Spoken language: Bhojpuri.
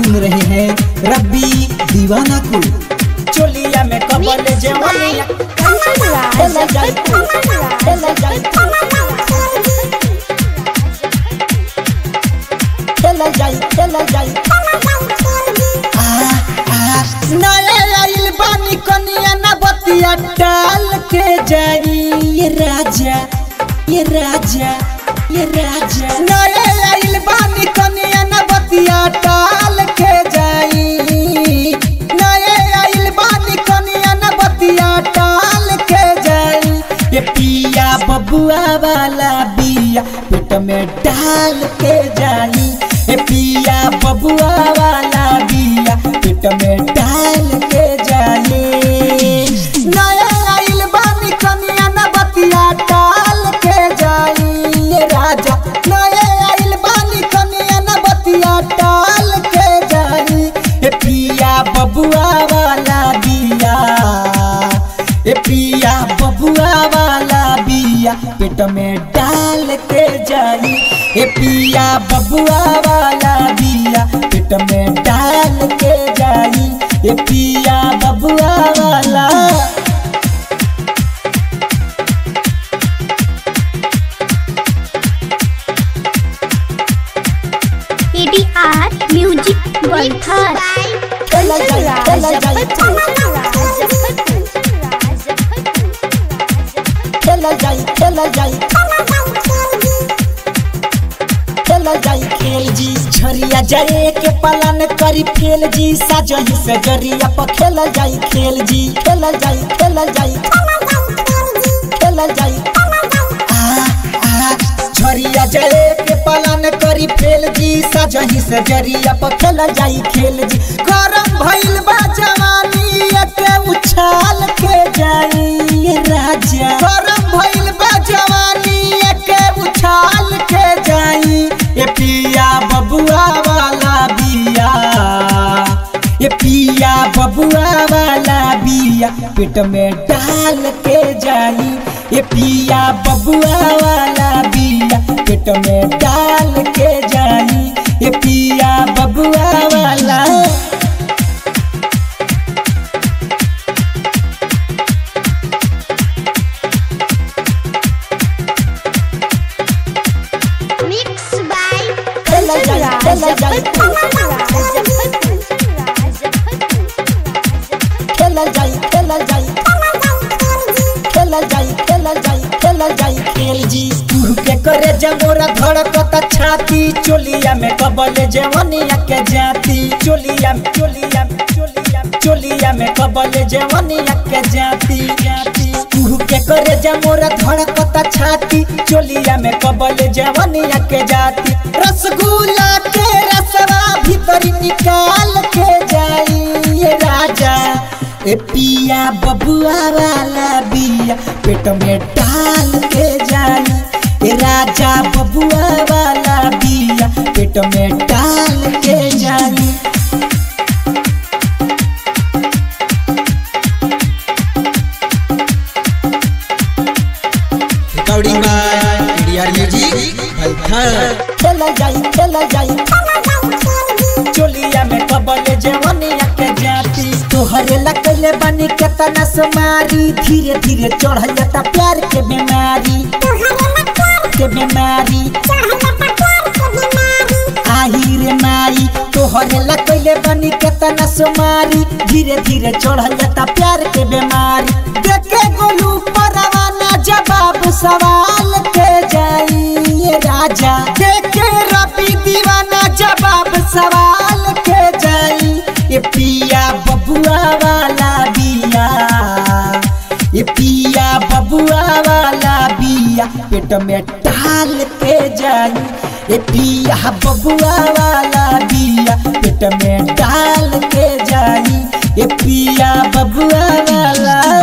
सुन रहे हैं रब्बी दीवाना को चोलिया में कबल जवानिया खेला जाई खेला जाई खेला जाई खेला जाई आ आ नया आइल बानी कनिया ना बतिया डाल के जाई ये राजा ये राजा ये राजा नया आइल बानी कनिया ना बतिया डाल के जाई नया आइल बानी कनिया ना बतिया डाल के जाई ये पिया बबुआ वाला बिया पेट में डाल के जाई ए पिया बबुआ वाला बिया पेट में डाल के जाई नया आइल बानी कनिया ना बतिया डाल के जाई ये राजा नया आइल बानी कनिया ना बतिया डाल के जाई ए पिया बबुआ वाला बिया ए पिया बबुआ वाला बिया पेट में डाल के जाई ए पिया बबुआ वाला बिया पेट में डाल के जाई ए पिया बबुआ वाला ADR Music World खेला जाई खेला जाई खेला जाई खेला जाई खेला जाई खेल जी झरिया जाए के पालन करी फेल जी साजही से जरिया पर खेला जाई खेल जी खेला जाई खेला जाई खेला जाई आ आ झरिया जाए के पालन करी फेल जी साजही से जरिया पर खेला जाई खेल जी गरम भइल बा जवानी एके उछाल के जाई ये राजा गरम भइल बा जवानी एके उछाल के जाई ये पिया बबुआ वाला बिया ये पिया बबुआ वाला बिया पेट में डाल के जाई ये पिया बबुआ वाला बिया पेट में डाल के जाई ये पिया बबुआ वाला Mixed by खेला जाई खेला जाई खेला जाई खेला जाई खेला जाई खेला जाई खेला जाई खेल जी तू के करे जमोरा धड़कता छाती चोलिया में कबले जवनिया के जाती चोलिया में चोलिया में चोलिया में चोलिया में कबले जवनिया के जाती जाती तू के करे जमोरा धड़कता छाती चोलिया में कबले जवनिया के जाती रसगुल्ला के रसवा भीतर निकाल के जाई ये राजा ए पिया बबुआ वाला बिया पेट में डाल के जाई ए राजा बबुआ वाला बिया पेट में डाल के जाई रिकॉर्डिंग बाय एडीआर म्यूजिक भलथर खेला जाई खेला जाई चोलिया में कबले जवनिया के जाती तोहरे लकले बनी केतना समारी धीरे धीरे चढ़ जाता प्यार के बीमारी के बीमारी आही रे माई तोहरे लकले बनी केतना सुमारी धीरे धीरे चढ़ जाता प्यार के बीमारी देखे गोलू परवाना जवाब सवाल के जाई ये राजा देखे रबी दीवाना जवाब सवाल के जाई ये पिया बबुआ वाला बिया ये पिया बबुआ वाला बिया पेट में डाल के जाई ये पिया बबुआ वाला बिया पेट में डाल के जाई ये पिया बबुआ वाला